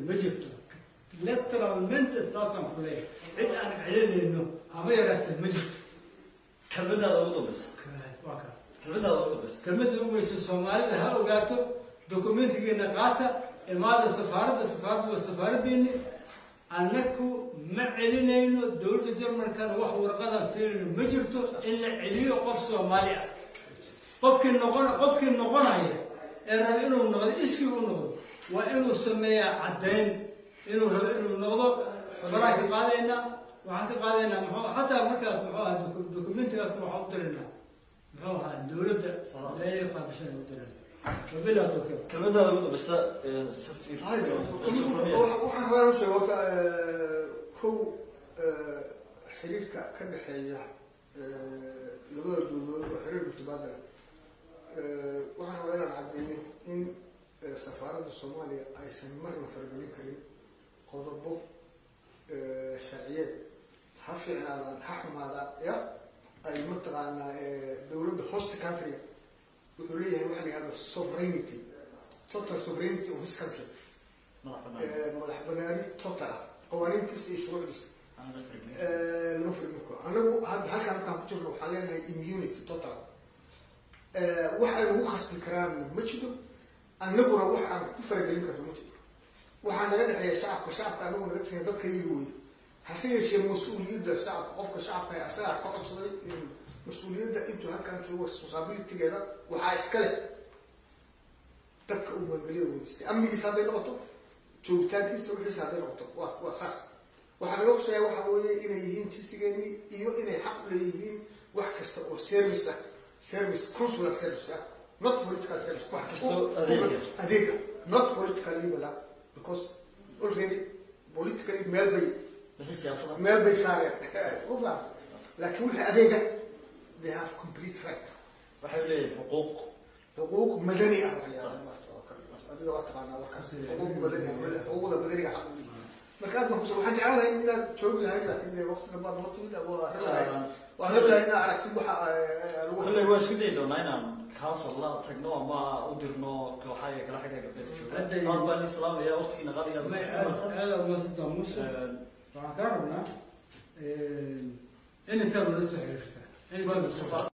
ma jirto literalmente saasaan ku leeyahay cid aan celinayno haba yaraatee ma jirto kelmadaada ugu dambaysa waa kaa kelmadaada ugu dambaysa kelmadda ugu weysa soomaalida ha ogaato dokumentigeena qaata imaada safaaradda safaaradda waa safaaradeeni annaku ma celinayno dowladda jarmalkana wax warqadan siinayno ma jirto in la celiyo qof soomaali ah qofkii noqon qofkii noqonaya ee raba inuu noqdo iskii u noqdo waa inuu sameeyaa caddayn inuu rabo inuu noqdo faraan ka qaadaynaa waxaan ka qaadaynaa muxuu xataa markaas muxuu ahaa doku- dokumentigaas waxaan u diraynaa muxuu ahaa dowladda meelay qaabishan u diraynaa wabilaa tawfiiq kelmadaada ugu dambaysa ee safiir waxaan rabaa usheeg horta kow xiriirka ka dhexeeya labada dowladood oo xiriir mutabaadala waxaan rabaa inaan caddeeyo in safaaradda soomaaliya aysan marna faragelin karin qodobo sharciyeed ha fiicnaadaan ha xumaadaan ya ay mataqaanaa dowladda host countryga wuxuu leeyahay waxa la yihahdo sovereignty total sovereignty of his country madax banaani total ah qawaaniintiisa iyo shuruucdiisa lama furmin karo anagu hadda halkaan markaan ku jirno waxaan leenahay immunity total wax ay ugu khasbi karaan ma jiro annaguna wax aan ku faragelin karno ma jiro waxaa naga dhexeeya shacabka shacabka anagu naga tigay dadka iyaga wey hase yeeshee mas-uuliyadda shacabka qofka shacabka ee asagaa ka codsaday in mas-uuliyadda intuu halkaan joogo responsibilitygeeda waxaa iska leh dadka uu maangeliyada weydiistay amnigiisa hadday noqoto joogitaankiisa wixiisa hadday noqoto waa waa saas waxaa naga quseeya waxa weeye inay yihiin jisigeenii iyo inay xaq u leeyihiin wax kasta oo service ah service consular service ah not political service wax Kastoo adeega. adeega not political legal ah because already politically meel bay wixii siyaasada meel bay saareen u fahamta laakiin wixii adeega they have complete right waxay leeyihin xuquuq xuquuq madani ah waxaa la yihahdaa maarta oo kale adiga waa taqaanaa warkaas xuquuq madani ah mada- xuquuqda madaniga xaq u leeyihin. marka aad baan kuso waxaan jeclaan lahay inaad joogi lahayd laakiin dee waqtiga baad noo timid waa rabi lahayd waa rabi lahayd inaad aragtid waxa eh, lagu kolley waa isku dayi doonaa inaan council la tagno ama u dirno kooxaha kala xidha gabdheeda Hadda- jooga aad baan islaamaya waqtigiina qaaliga Ma aad aad umaadsantaa muuse waxaan kaa rabnaa in intaa nala soo xiriirta in intaa nala soo xiriirta